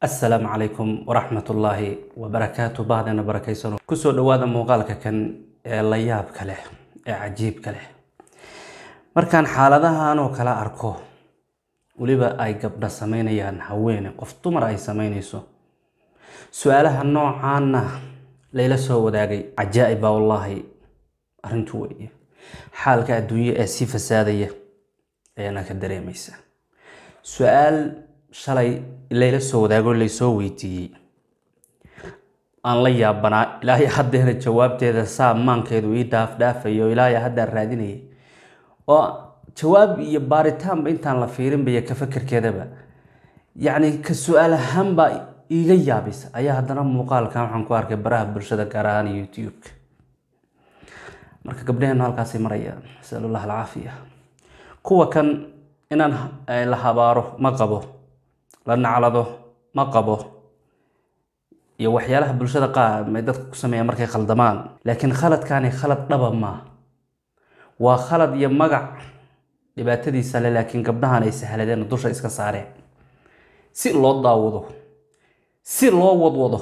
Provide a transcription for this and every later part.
assalaamu calaykum waraxmatullaahi wabarakaatu bahdana barakaysan kusoo dhawaada muuqaalka kan ee la yaabka leh ee cajiibka leh markaan xaaladahan oo kale arko weliba ay gabdha sameynayaan haweene qof dumar ay sameynayso su-aalaha noocaana layla soo wadaagay cajaa'ib baa wallaahi arrintu weeye xaalka adduunye ee si fasaadaya ayaana ka dareemaysa su-aal shalay layla soo wadaago laysoo weydiiyey aan la yaabanaa ilaahay haddeena jawaabteeda saa maankeedu ii dhaafdhaafayo ilaahay haddaan raadinayay oo jawaab iyo baaritaanba intaan la fiirinba iyo ka fakerkeedaba yacni ka su-aal ahaanbaa iiga yaabisa ayaa haddana muuqaalkan waxaan ku arkay baraha bulshada gaar ahaan youtube-ka marka gabdhaheenu halkaasay marayaan nasalullah alcaafiya kuwa kan inaan la habaaro ma qabo la naclado ma qabo iyo waxyaalaha bulshada qaar may dadka ku sameeyaan markay khaldamaan laakiin khaladkaani khalad dhaba maa waa khalad iyo magac dhibaatadiisa le laakiin gabdhahan ay sahladeen oo dusha iska saareen si loo daawado si loo wadwado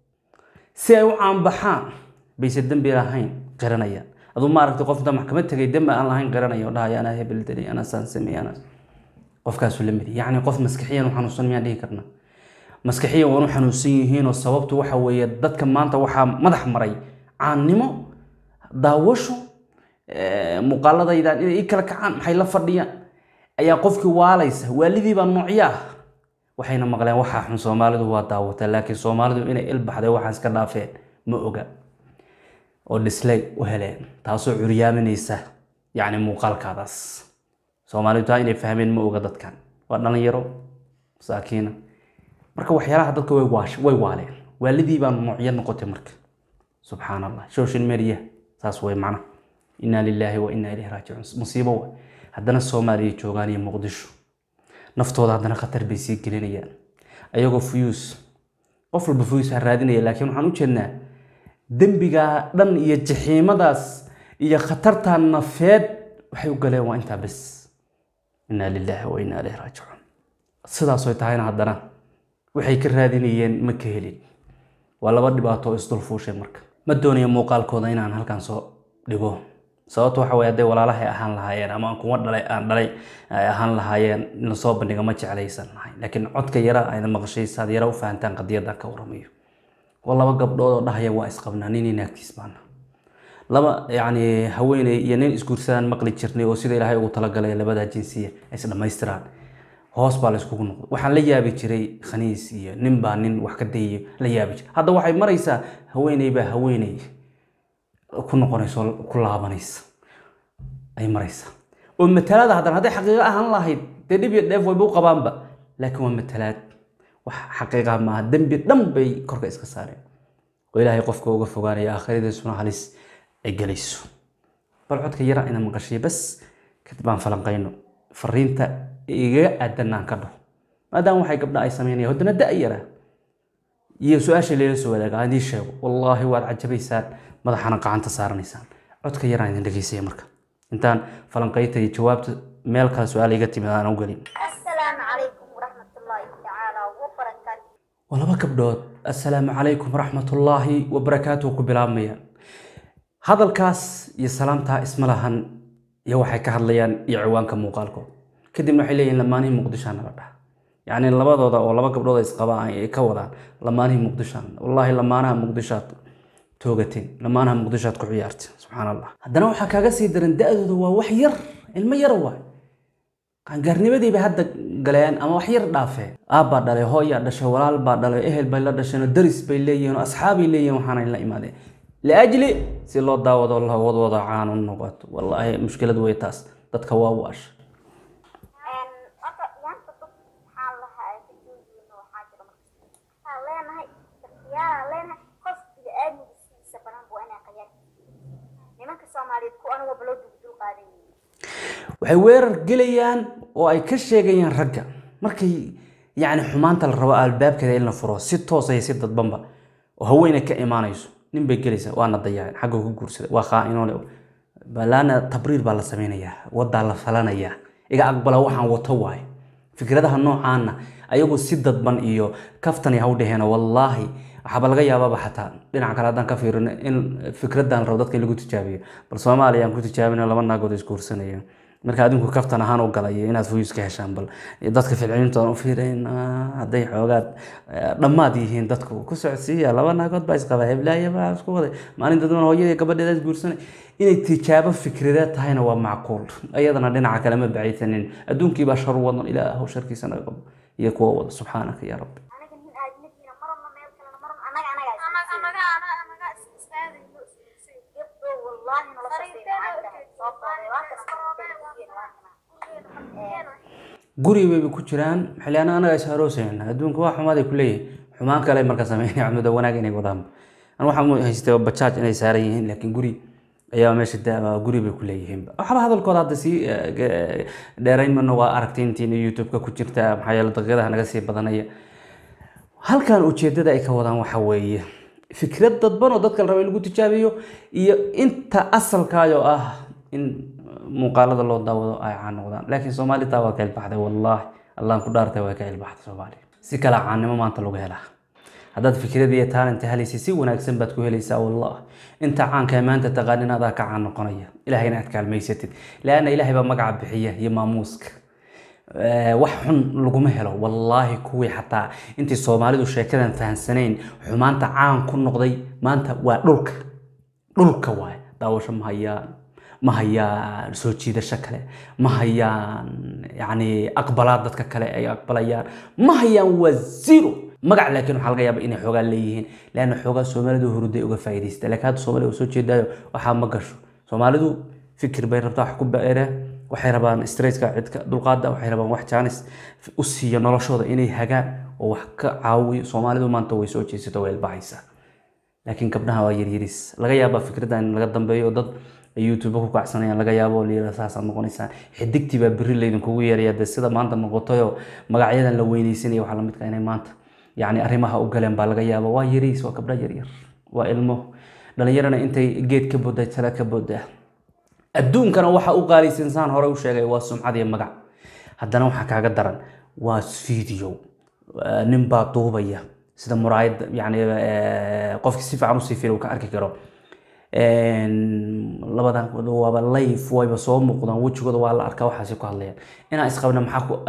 si ay u caanbaxaan bayse dembi lahayn qiranayaan aduu maaragtay qof intaa maxkamad tegay dembi aan lahayn qiranaya oo dhahaya anaa hebel dali anaa saan sameey anaa qofkaasu la midi yacni qof maskixiyan u xanuunsan miyaan dhihi karna maskixiyan waan u xanuunsan yihiinoo sababtu waxa weeye dadka maanta waxaa madax maray caannimo daawasho muuqaaladaydan inay ii kala kacaan maxay la fadhiyaan ayaa qofkii waalaysa waalidii baa noocyo ah waxayna maqleen waxaa xun soomaalidu waa daawata laakiin soomaalidu inay ilbaxday waxaan iska dhaafeen ma oga oo dhislay u heleen taasoo curyaaminaysa yacni muuqaalkaadaas soomaalidu taa inay fahmeen ma oga dadkan waa dhalinyaro masaakiina marka waxyaalaha dadka way waash way waaleen waalidii baa noocyo noqotay marka subxaan allah social media saas way macna inaa lilaahi wa inaa ilayhi raajicuun musiibo wa haddana soomaaliya joogaan iyo muqdisho naftooda haddana khatar bay sii gelinayaan ayagoo fuyuus qof walba fuyuus ha raadinaya laakiin waxaan u jeednaa dembigaa dhan iyo jaxiimadaas iyo khatartaa nafeed waxay u galeen waa intaa bes inaa lilaahi wa inaa ilayhi raajicuun sidaasoy tahayna haddana waxay ka raadinayeen ma ka helin waa laba dhibaato oo isdulfuushay marka ma doonayo muuqaalkooda inaan halkan soo dhigo sababta waxa weye hadday walaalahay ahaan lahaayeen ama kuwa dhalay aan dhalay ay ahaan lahaayeen in lasoo bandhiga ma jeclaysan lahay laakiin codka yara ayna maqashaysa ad yara u fahantaan qadiyadan ka waramayo waa laba gabdhood oo dhahaya waa isqabnaa nin inaagtiis baana laba yacni haweeney iyo nin isguursadaan maqli jirnay oo sida ilaahay ugu talagalay labadaa jinsiya ay is dhammaystiraan hoos baa la iskugu noqday waxaan la yaabi jiray khaniis iyo nin baa nin wax ka dayayo la yaabi jiray hadda waxay maraysaa haweeney baa haweeney ku noqonaysa oo ku laabanaysa ay maraysaa oo matalaada haddana hadday xaqiiqo ahaan lahayd dee dhib iyo dheef wayba u qabaanba laakiin waa matalaad wax xaqiiqa maaha dembi dhan bay korka iska saareen oo ilaahay qofka uga fogaanaya aakhiradiisuna halis ay gelayso bal codka yara ina maqashay bas kadib aan falanqayno fariinta igaga aadanaan ka dhaho maadaama waxay gabdha ay sameynayaan haddana da yara iyo su-aasha layla soo wadaaga aan idiin sheego wallaahi waad cajabaysaan madaxana gacanta saaranaysaan codka yaraan idin dhegeysaya marka intaan falanqayta iyo jawaabta meel kale su-aal iga timid aan u gelin السلام عليكم ورحمة الله تعالى وبركاته waa laba gabdhood assalaamu calaykum waraxmatullaahi wabarakaatu ku bilaabmayaan hadalkaas iyo salaamtaa isma lahan iyo waxay ka hadlayaan iyo ciwaanka muuqaalkood kadibna waxay leeyihin lamaanihii muqdishaa nala dhaha yacni labadooda oo laba gabdhood ay isqaba ay ka wadaan lamaanihii muqdishaa wallaahi lamaanaha muqdishaad toogateen lamaanaha muqdishaad ku ciyaarteen subxaan allah haddana waxaa kaaga sii daran da-dooda waa wax yar ilmo yara waay qaangaarnimadii bay hadda galeen ama wax yar dhaafeen aabbaa dhalay hooyaa dhashay walaal baa dhalay ehel bay la dhasheen oo daris bay leeyihiin oo asxaabay leeyihiin waxaana la imaadeen liajli si loo daawado la wadwado caan u noqoto wallaahi mushkilad wey taas dadka waa waasha horta yaanta dad waxaan lahaa kajoogiyna waxaa jira marka waxaan leenahay shakhsiyaadaan leenahay qof bini-aadmigiisiisa badan buu inaa qayaar nimanka soomaaliyeed ku aniga baloo dugdul qaadan yihiin waxay weerar gelayaan oo ay ka sheegayaan ragga markay yacni xumaanta la rabo albaabkeeda in la furo si toosa iyo si dadbanba oo haweeney ka imaanayso nin bay gelaysaa waana dayaceen xagga ku guursaday waa khaa-inoole balaana tabriir baa la sameynayaa wadaa la falanayaa iga aqbala waxaan wato waaye fikradaha noocaana ayagu si dadban iyo kaftani ha u dheheen wallaahi waxaaba laga yaababa xataa dhinaca kale haddaan ka fiirino in fikradan rabo dadka in lagu tijaabiyo bal soomaaliya aan ku tijaabina laba naagood isguursanaya marka adinku kaftan ahaan u galay inaad fuyus ka heshaan bal dadka ficilintoodan u fiirayn hadday xoogaad dhammaad yihiin dadku ku socodsiiya laba naagood baa isqaba heblaaya baa isku waday maalin dadban hooyadii gabadheeda isguursanay inay tijaabo fikradeed tahayna waa macquul iyadana dhinaca kale ma bacaysanin adduunkiibaa shar wadan ilaahu sharkiisa naga qabo iyo kuwa wada subxaanaka yaa rabbi anaga nin aadmadiina marna meel kalena marna anaga anaga gabdho wallaahi nolosha guri bayba ku jiraan xiliyaana anaga is aroosayna adduunka waa xumaaday ku leeyihin xumaan kale marka sameynaya cumuda wanaag inay wadaan an waxaa haystay bajaaj inay saaran yihiin laakiin guri ayaa meesha da- guri bay ku leeyihiin waxba hadalkooda hadda sii dheerayn mana waa aragtiintiina youtube-ka ku jirta maxaa yeele daqiiqadaha naga sii badanaya halkan ujeedada ay ka wadaan waxa weeye fikrad dadban oo dadka la raba in lagu tijaabiyo iyo inta asalkaayoo ah in muuqaalada loo daawado ay caan noqdaan laakiin soomaali taa waa ka ilbaxday wallaahi allaan ku dhaartay waa ka ilbaxday soomaali si kale caannimo maanta lagu helaa haddaad fikrad iyo taalanta helaysa si wanaagsan baad ku helaysaa wallah inta caanka ee maanta taqaanin adaa ka caan noqonaya ilahayna aad kaalmaysatid laanna ilaahay baa magaca bixiya iyo maamuuska wax xun laguma helo wallaahi kuwii xataa intii soomaalidu sheekadan fahansanayn xumaanta caan ku noqday maanta waa dhulka dhulka waay daawasho ma hayaan ma hayaan soo jiidasho kale ma hayaan yani aqbalaad dadka kale ay aqbalayaan ma hayaan waa zero magac laakiin waxaa laga yaaba inay xoogaa leeyihiin leanna xoogaa soomaalidu huruday uga faa'iidaysta laakiin hadda soomaalida uu soo jeedaayo waxaa ma gasho soomaalidu fikir bay rabtaa wax ku beere waxay rabaan straightka cidka dulqaada waxay rabaan wax jaanis u siiya noloshooda inay hagaan oo wax ka caawiyo soomaalidu maanta way soo jeesato way ilbaxaysaa laakiin gabdhaha waa yaryaris laga yaabaa fikradda in laga dambeeyo oo dad ay youtube ku kacsanayaan laga yaabo oo layidhahdo saasaad noqonaysaan xidigtii baa berri laydinkugu yeeraya dee sida maanta noqotayoo magacyadan la weynaysanaya waxaa lamidka inay maanta yacni arrimaha u galeen baa laga yaaba waa yariis waa gabdha yaryar waa ilmo dhalinyarana intay geed ka boodda tala ka booddaa adduunkana waxa u qaalisan saan hore u sheegay waa sumcad iyo magac haddana waxaa kaaga daran waa video nin baa duubaya sida muraayad yani qofki si fiican usii fiil uu ka arki karo labadan waaba life wayba soo muuqdaan wejigooda waa la arkaa waxaasi ku hadlayaan inaan isqabna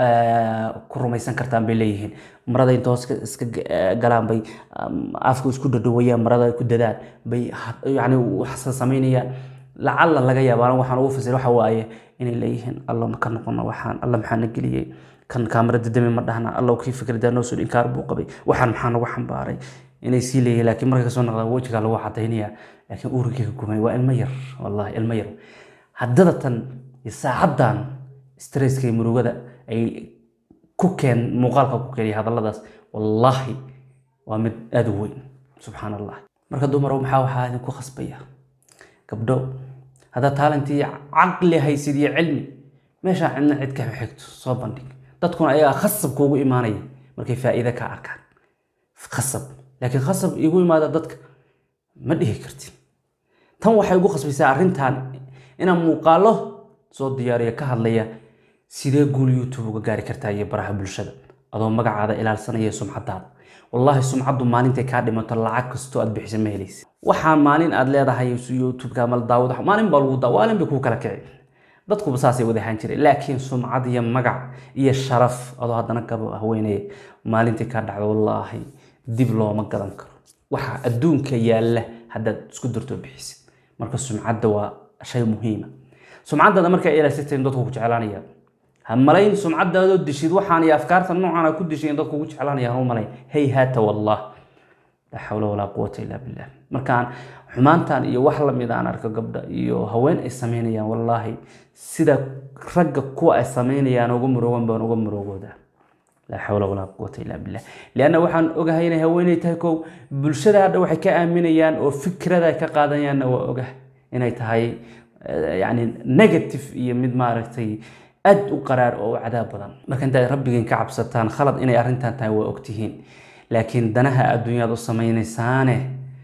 maxaa ku rumaysan kartaan bay leeyihiin marada inta hoos iska galaan bay afka isku dhadhawayaan marada ku dadaan bay yani waxsa samaynayaan lacalla laga yaaba waxaan ugu fasir waxa waaye inay leeyihiin alla ma ka noqono waxaan alla maxaa na geliyey kan kaamarada dami ma dhahna alla kii fikrada noo soo inkaar buu qabay waxaan maxaa nagu xambaaray inay sii leeyihiin laakiin markay kasoo noqdaan wejigaa lagu cadaynaya laakiin uurigii ka gumay waa ilmo yar wallahi ilmo yar haddada tan iyo saacaddan stresska iyo murugada ay ku keen muuqaalka ku keenaya hadalladaas wallaahi waa mid aada u weyn subxaan allah marka dumar maxaa waxaa idinku khasbaya gabdho haddaad taalantii caqli haysid iyo cilmi meeshaa cidna cid ka xigto soo bandhig dadkuna ayagaa khasab kuugu imaanaya markay faa'iide ka arkaan khasab laakiin khasab igu imaada dadka ma dhihi kartid tan waxay ugu khasbaysaa arrintan inaan muuqaalo soo diyaariya ka hadlaya sidee guul youtube uga gaari kartaa iyo baraha bulshada adoo magacaada ilaalsanaya sumcadaada wallaahi sumcaddu maalintay kaa dhimato lacag kastoo aad bixisa ma helaysa waxaa maalin aad leedahay youtube-ka ama daawada maalin baa lagu daa maalin bay kuu kala kici dadkuba saasay wada ahaan jireen laakiin sumcad iyo magac iyo sharaf adoo haddana gaba haweeneye maalintii kaa dhacdo wallaahi dib looma gadan karo waxaa adduunka yaalla haddaad isku dartoo bixisid marka sumcadda waa shay muhiima sumcaddaada markaa ilaasitayn dadku ku jeclaanaya ha malayn sumcaddaadoo dishid waxaan iyo afkaarta noocan a ku dishayn dadku ugu jeclaanaya hau malayn hey haata wallah laa xawla walaa quwata illaa billah markaan xumaantan iyo wax lamid aan arko gabdha iyo haween ay samaynayaan wallaahi sida ragga kuwa ay samaynayaan uga muroogan baan uga muroogoodaa laa xawla walaa quwata illaa billah lianna waxaan ogahay inay haweeney tahay kow bulshada hadha waxay ka aaminayaan oo fikrada ay ka qaadanayaanna waa ogah inay tahay yani negative iyo mid maaragtay aad u qaraar oo u cadaab badan marka intaad rabbigiin ka cabsataan khalad inay arrintan tahay waa ogtihiin laakiin danaha adduunyaad u samaynaysaane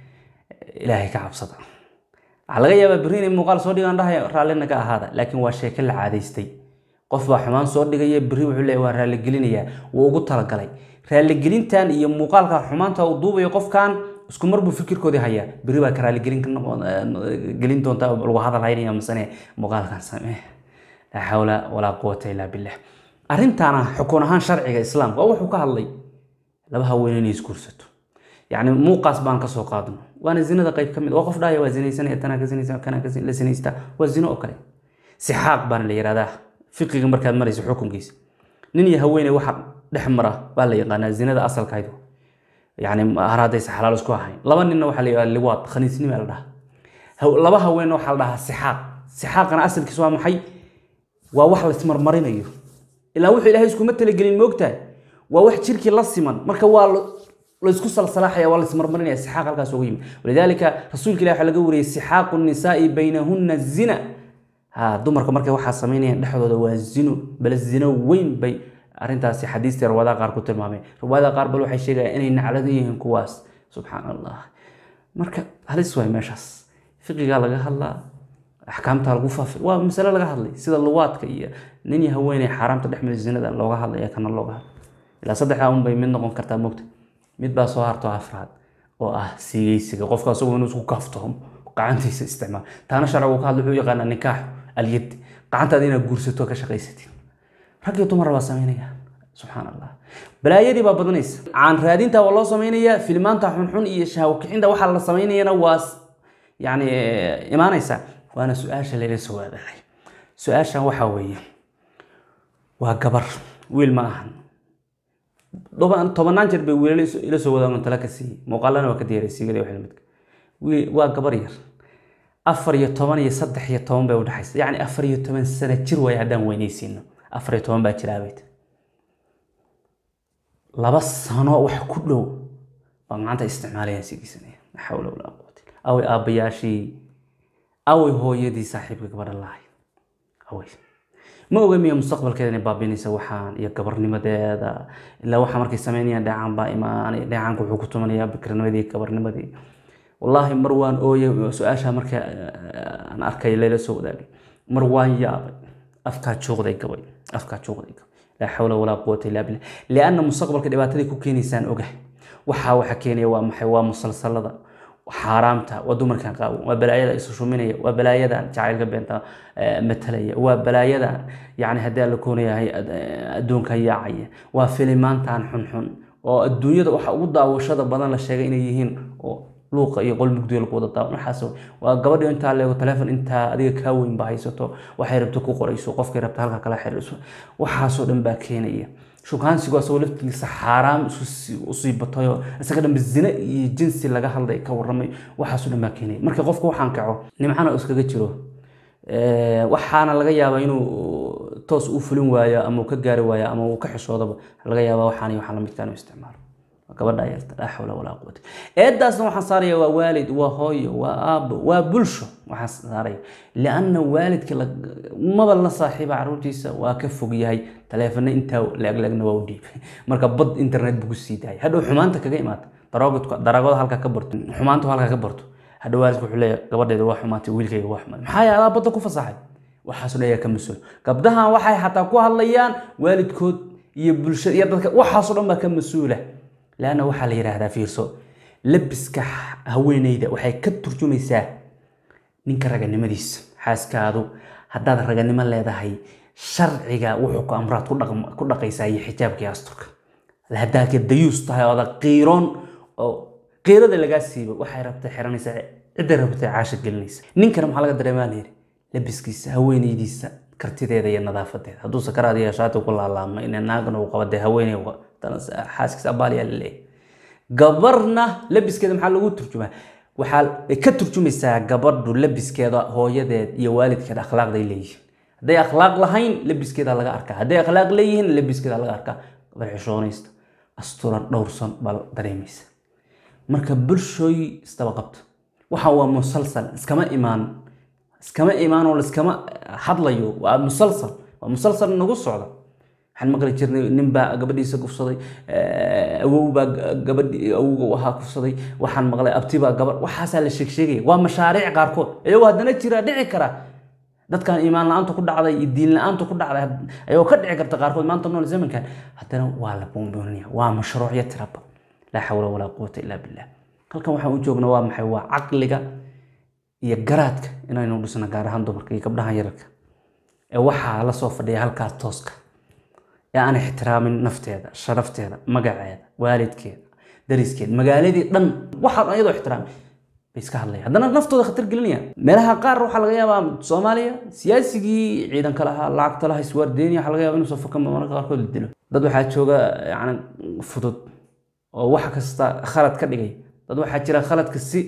ilaahay ka cabsada waxaa laga yaabaa berri inay muuqaal soo dhigaan dhahay raallina ka ahaada laakiin waa sheeke la caadaystay qof baa xumaan soo dhigaya berri wuxuu leeyahay waa raaligelinayaa wuu ugu talagalay raaligelintan iyo muuqaalka xumaanta uu duubayo qofkan isku mar buu fikirkoodii hayaa berri baa ka raaligelin ka noqon gelin doonta lagu hadal haynaya masane muuqaalkan samee laa xawla walaa quwata ilaa billah arrintaana xukun ahaan sharciga islaamka waa wuxuu ka hadlay laba haween inay isguursato yacni muuqaas baan kasoo qaadno waana zinada qayb ka mid waa qof dhahaya waa zinaysanaya tanaa ka zinaysa kanaa ka la zinaystaa waa zino oo kale sixaaq baana la yihahdaa fiqiga markaad marayso xukunkiisa nin iyo haweeney waxa dhex mara baa la yaqaanaa zinada asalkaydu yani har haddaysa xalaal isku ahayn laba ninna waxaa la yihahdaa liwaad khaniisnima la dhahaa laba haweenna waxaa la dhahaa sixaaq sixaaqana asalkiisa waa maxay waa wax la ismarmarinayo ilaa wuxuu ilaahay iskuma talagelin moogtahay waa wax jirkii la siman marka waa laysku salsalaaxaya waa laismarmarinaya sixaaq halkaas ugu yimid walidaalika rasuulka ilahi waxaa laga wariyey sixaaqu nisaai baynahunna zina ha dumarka markay waxaa samaynayaan dhexdooda waa zino bale zino weyn bay arrintaasi xadiistii riwaadaha qaar ku tilmaameen riwaadaha qaar bal waxay sheegayaan inay naclado yihiin kuwaas subxaan allah marka halis waay meeshaas fiqigaa laga hadlaa axkaamta lagu faafi waa masale laga hadlay sida luwaadka iyo nin iyo haweeney xaaraamta dhex mid zinada looga hadlaya kana looga hadlay ilaa saddexdaa un bay mid noqon kartaa mogta mid baa soo harto afraad oo ah siigeysiga qofka asagu inuu isku kaaftoomo gacantiisa isticmaal taana sharcigu ka hadla wuxuu yaqaanaa nikaax alyad gacantaada inaad guursato ka shaqaysatin rag iyo dumar baa samaynaya subxaan allah balaayadii baa badanaysa caan raadinta waa loo samaynayaa filmaanta xunxun iyo shahwo kicinta waxaa la samaynayana waa yani imaanaysa waana su-aasha layla soo waadahay su-aashan waxaa weeye waa gabar wiil ma ahan tobanaan jeer bay wiilal ila soo wadaan tala ka siiyey muuqaalana waa ka diyaray sigale wax lamidka waa gabar yar afar iyo toban iyo saddex iyo toban bay udhexaysa yacni afar iyo toban sano jir waaye haddaan weynaysiino afar iyo toban baa jiraabayt laba sano wax ku dhow baa maanta isticmaalayaan sigiisanaya la xawla walaa quwata away aabbayaashii away hooyadii saaxiibka gabadha lahay away ma oga miya mustaqbalkeeda inay baabinaysa waxaan iyo gabarnimadeeda ilaa waxaa markay sameynayaan dheecaan baa imaanay dheecaanka wuxuu ku tumanayaa bikirnimadii gabarnimadii wallaahi mar waan ooyay su-aasha marka aan arkay layla soo wadaagay mar waan yaabay afkaa juuqday gabay afkaa juuqday gabay laa xawla walaa quwata illaa billah lianna mustaqbalka dhibaataday ku keenaysaan ogahay waxaa waxa keenaya waa maxay waa musalsalada xaaraamta waa dumarkan qaawan waa balaayada isu shuminaya waa balaayadan jacaylka beenta matalaya waa balaayadan yani haddii alla koonayahay adduunka yaacaya waa filimaantan xunxun oo adduunyada waxa ugu daawashada badan la sheegay inay yihiin oo luuqa iyo qol mugdiga lagu wada daawan waxaas waa gabadhi intaa leego telefon intaa adiga kaa weyn ba haysato waxay rabto ku qorayso qofkay rabta halka kala xiriirso waxaasoo dhan baa keenaya shukaansigu asagoo laftigiisa xaaraam usii batayo isaga dhanba zine iyo jinsi laga hadlay ka waramay waxaasoo dhan baa keenaya marka qofka waxaan kaco nimcana iskaga jiro waxaana laga yaabaa inuu toos u fulin waayo ama uu ka gaari waayo ama uu ka xishoodaba laga yaabaa waxaan waxaan lamidka inuu isticmaalo gabadha yarta laa xawla walaa quwata eedaasna waxaan saaraya waa waalid waa hooyo waa aabo waa bulsho waxaan saaraya lianna waalidka maba la saaxiiba caruurtiisa waa ka fog yahay taleefana intaa laaglaagna waa u dhiibay marka bad internet buu ku sii daayay hadhow xumaanta kaga imaata daraagoda halka ka barto xumaanta halka ka barto hadhow waalidka wuxuu leeyahay gabadheeda waa xumaatay wiilkayga waa xumaatay maxaa yeelay adaa badda ku fasaxay waxaasoo dhan ayaa ka mas-uul gabdahan waxay xataa ku hadlayaan waalidkood iyo bulshada iyo dadka waxaasoo dhan baa ka mas-uula laanna waxaa la yidhaahdaa fiirso labiska haweeneyda waxay ka turjumaysaa ninka raganimadiisa xaaskaadu haddaad raganimo leedahay sharciga wuxuu ku amraad ku dhaqaysaa iyo xijaabkii asturka haddaad ka dayuus tahay oo ada qiiroon oo qiirada lagaa siibo waxay rabtay xiranaysaa cidda rabtay caasha gelinaysa ninkana maxaa laga dareemaa layidhi labiskiisa haweeneydiisa kartideeda iyo nadaafadeeda hadduu sakaraad iyo shaati ku laalaama ina naagna uu qabadee haweeney xaaskiisa abaaliyaa la leeyahay gabarna labiskeeda maxaa lagu turjumaa waxaa ka turjumaysaa gabadhu labiskeeda hooyadeed iyo waalidkeeda akhlaaqday leeyihiin hadday akhlaaq lahayn labiskeeda laga arkaa hadday akhlaaq leeyihiin labiskeeda laga arkaa gabar xishoonaysta asturan dhowrsan baa dareemaysa marka bulshooy isdaba qabto waxaan waa musalsal iskama imaan iskama imaan oo laiskama hadlayo waa musalsal waa musalsal nagu socda waxaan maqli jirnay nin baa gabadhiisa kufsaday awow baa gabadhi awowga u ahaa kufsaday waxaan maqlay abti baa gabadh waxaasaa la sheeg sheegaya waa mashaariic qaarkood iyagoo haddana jira dhici kara dadkan iimaan la-aanta ku dhacday iyo diin la-aanta ku dhacday ayagoo ka dhici karta qaarkood maanta nool zamankan haddana waa la boonboonaya waa mashruucyo tiraba laa xawla walaa quwata ilaa billah halkan waxaan u joognaa waa maxay waa caqliga iyo garaadka inaynu dhisno gaar ahaan dumarka iyo gabdhahan yararka ee waxaa la soo fadhiya halkaas tooska ee aan ixtiraamin nafteeda sharafteeda magaceeda waalidkeeda dariskeeda magaaladii dhan waxaan iyadoo ixtiraamin bay iska hadlaya haddana naftooda khatar gelinaya meelaha qaar waxaa laga yaabaa soomaaliya siyaasigii ciidanka lahaa lacagta lahaa iswaardeyniya waxaa laga yaabaa inuu safaka mararka qaarkood la dilo dad waxaa jooga yani fudud oo wax kasta khalad ka dhigay dad waxaa jira khaladka si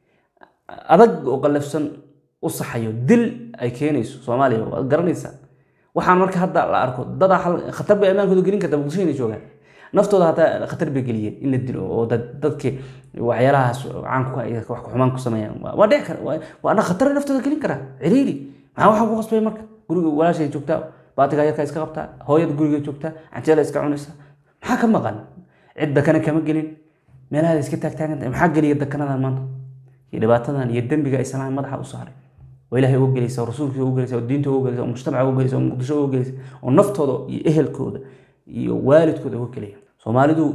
adag oo qallafsan u saxayo dil ay keenayso soomaaliya waad garanaysaa waxaan marka hadda la arko dadaa khatar bay ammaankooda gelin karta muqdisho inay joogaan naftooda hataa khatar bay geliyeen in la dilo oo dadkii waxyaalahaas caanku wax xumaan ku sameeyaan waa dhici kara waana khatar naftooda gelin karaa ciriiri maxaa waxaa ku qasbay marka guriga walaashay joogtaa baatiga yarka iska qabtaa hooyada guriga joogtaa canjeela iska cunaysa maxaa ka maqan cid dakana kama gelin meelahaada iska taagtaagantahay maxaa geliya dakanadan maanta iyo dhibaatadan iyo dembiga ay sanaan madaxa u saaray oo ilaahay uga gelaysa oo rasuulkiisa uga gelaysa oo diinta uga gelaysa oo mujtamaca uga gelaysa oo muqdisho uga gelaysa oo naftooda iyo ehelkooda iyo waalidkooda uga gelaya soomaalidu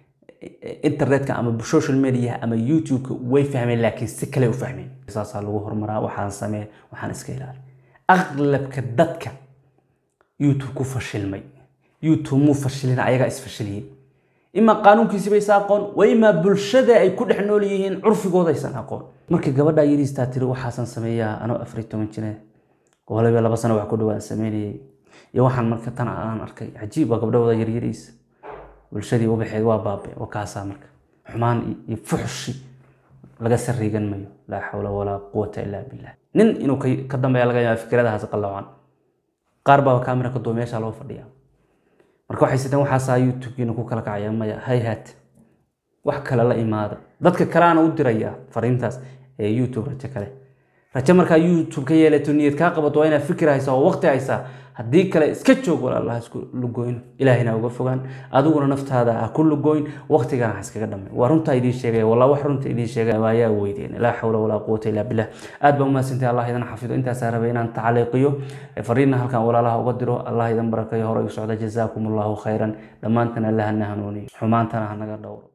internetka ama social media ama youtube-ka way fahmeen laakiin si kale u fahmeen saasaa lagu horumaraa waxaan samee waxaan iska ilaali aqlabka dadka youtube ku fashilmay youtube muu fashilina ayagaa isfashiliyey imaa qaanuunkiisiba isa aqoon wa imaa bulshada ay ku dhex nool yihiin curfigooda aysan aqoon markii gabadha yariistaa tiri waxaasan sameeyaa anoo afar toban jire waliba laba sano wax ku dhawaan sameynayay iyo waxaan marka tan aan arkay cajiib waa gabdhahooda yaryariisa bulshadii ubaxeed waa baabe waa kaasaa marka xumaan iyo fuxshi laga sariigan mayo laa xawla walaa quwata ilaa billah nin inuu ka dambeeya laga yaaba fikradahaas qalloocan qaar baa kaamira ka duwa meesha loo fadhiyaa marka waxay siteen waxaasaa youtube-kiina ku kala kacaya maya hayhat wax kale la imaada dadka kaleana u diraya fariintaas ee youtube rajo kale rajo markaa youtube ka yeelato niyad kaa qabato waa inaad fikir haysaa oo waqti haysaa haddii kale iska joog walaalaha isku lugoyn ilaahina uga fogaan adiguna naftaada ha ku lugoyn waqtigana ha iskaga dhamay waa runtaa idiin sheegaya walaa wax runta idiin sheegaya waayaa weydeen laa xawla walaa quwata ilaa billah aad baa umahadsantay allah idan xafido intaasaa rabay inaan tacaliiqiyo fariinna halkan walaalaha uga diro allah idan barakayo hore u socda jazaakum allahu khayran dhammaantana allahana hanuuniyo xumaantana hanaga dhowro